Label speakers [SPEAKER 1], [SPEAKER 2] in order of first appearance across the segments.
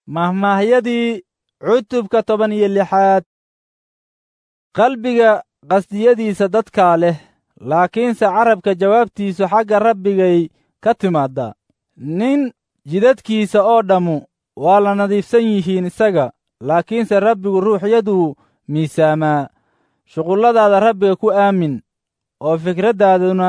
[SPEAKER 1] mahmaahyadii cutubka toban iyo lixaad qalbiga qasdiyadiisa dadkaa leh laakiinse carabka jawaabtiisu xagga rabbigay ka timaaddaa nin jidadkiisa oo dhammu waa la nadiifsan yihiin isaga laakiinse rabbigu ruuxyaduu miisaamaa shuqulladaada rabbiga ku aamin oo fikraddaaduna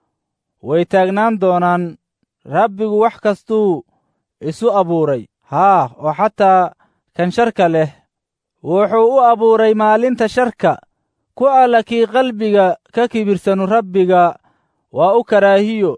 [SPEAKER 1] way taagnaan doonaan rabbigu wax kastuu isu abuuray haa oo xataa kan sharka leh wuxuu u abuuray maalinta sharka ku alla kii qalbiga ka kibirsanu rabbiga waa u karaahiyo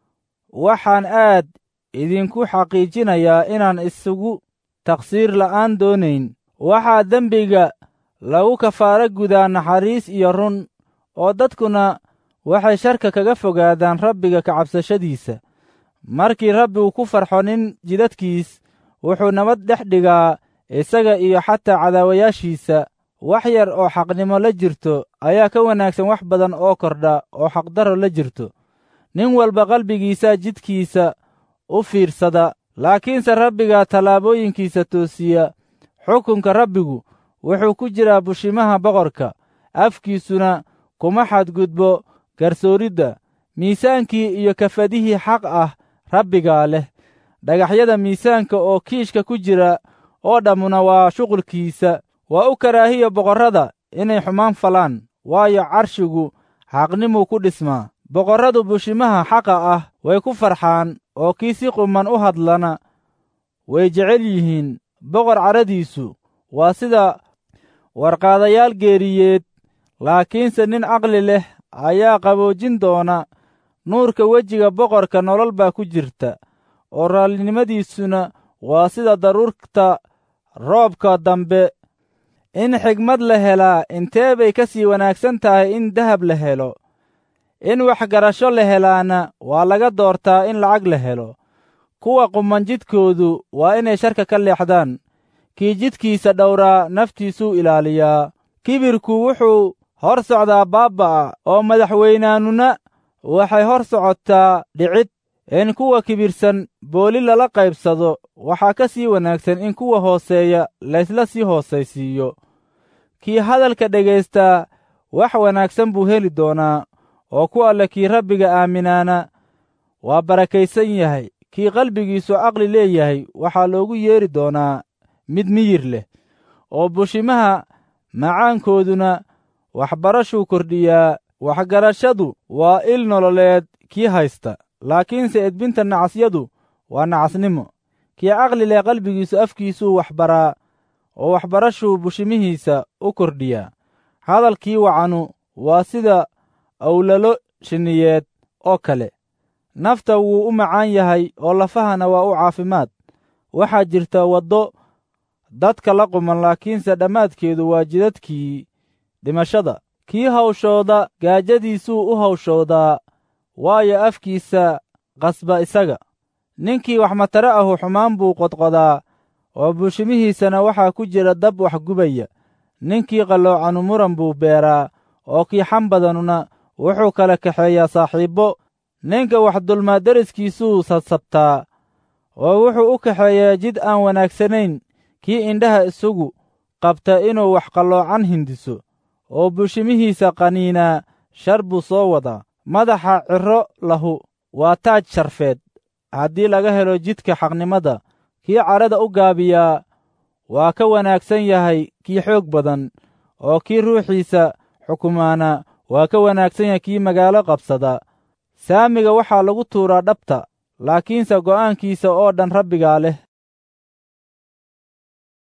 [SPEAKER 1] waxaan aad idinku xaqiijinayaa inaan isugu taqsiir la'aan doonayn waxaa dembiga lagu kafaaro gudaa naxariis iyo run oo dadkuna waxay sharka kaga fogaadaan rabbiga kacabsashadiisa markii rabbigu ku farxo nin jidadkiis wuxuu nabad dhex dhigaa isaga iyo xataa cadaawayaashiisa wax yar oo xaqnimo la jirto ayaa ka wanaagsan wax badan oo kordha oo xaqdaro la jirto nin walba qalbigiisa jidkiisa u fiirsada laakiinse rabbiga tallaabooyinkiisa toosiya xukunka rabbigu wuxuu ku jiraa bushimaha boqorka afkiisuna kuma xadgudbo garsooridda miisaankii iyo kafadihii xaq ah rabbigaa leh dhagaxyada miisaanka oo kiishka ku jira oo dhammuna waa shuqulkiisa waa u karaahiya boqorrada inay xumaan falaan waayo carshigu xaqnimuu ku dhismaa boqorradu bushimaha xaqa ah way ku farxaan oo kii si quman u hadlana way jecel yihiin boqor cadhadiisu waa sida warqaadayaal geeriyeed laakiinse nin caqli leh ayaa qaboojin doona nuurka wejiga boqorka nolol baa ku jirta oo raallinimadiisuna waa sida daruurta roobka dambe in xigmad la helaa intee bay ka sii wanaagsan tahay in dahab la helo in waxgarasho la helaana waa laga doortaa in lacag la helo kuwa quman jidkoodu waa inay sharka ka leexdaan kii jidkiisa dhowraa naftiisuu ilaaliyaa kibirku wuxuu hor socdaa baabba'a oo madaxweynaanuna waxay hor socotaa dhicid in kuwa kibirsan booli lala qaybsado waxaa ka sii wanaagsan in kuwa hooseeya laysla sii hoosaysiiyo kii hadalka dhegaystaa wax wanaagsan buu heli doonaa oo ku alle kii rabbiga aaminaana waa barakaysan yahay kii qalbigiisu caqli leeyahay waxaa loogu yeedhi doonaa mid miyir leh oo bushimaha macaankooduna waxbarashuu kordhiyaa waxgarashadu waa il nololeed kii haysta laakiinse edbinta nacasyadu waa nacasnimo kii caqli leh qalbigiisu afkiisuu waxbaraa oo waxbarashuu bushimihiisa u kordhiyaa hadalkii wacanu waa sida awlalo shinniyeed oo kale nafta wuu u macaan yahay oo lafahana waa u caafimaad waxaa jirta waddo dadka la quman laakiinse dhammaadkeedu waa jidadkii dhimashada kii hawshooda gaajadiisuu u hawshoodaa waayo afkiisa qasba isaga ninkii wax matare ahu xumaan buu qodqodaa oo buushimihiisana waxaa ku jira dab wax gubaya ninkii qalloocanu muran buu beeraa oo kii xam badanuna wuxuu kala kaxeeyaa saaxiibbo ninka wax dulmaa deriskiisuu sabsabtaa oo wuxuu u kaxeeyaa jid aan wanaagsanayn kii indhaha isagu qabta inuu wax qalloocan hindiso oo buushimihiisa qaniinaa shar buu soo wadaa madaxa cirro lahu waa taaj sharfeed haddii laga helo jidka xaqnimada kii cadhada u gaabiyaa waa ka wanaagsan yahay kii xoog badan oo kii ruuxiisa xukumaana waa ka wanaagsan yahay kii magaalo qabsada saamiga waxaa lagu tuuraa dhabta laakiinse go'aankiisa oo dhan rabbigaa leh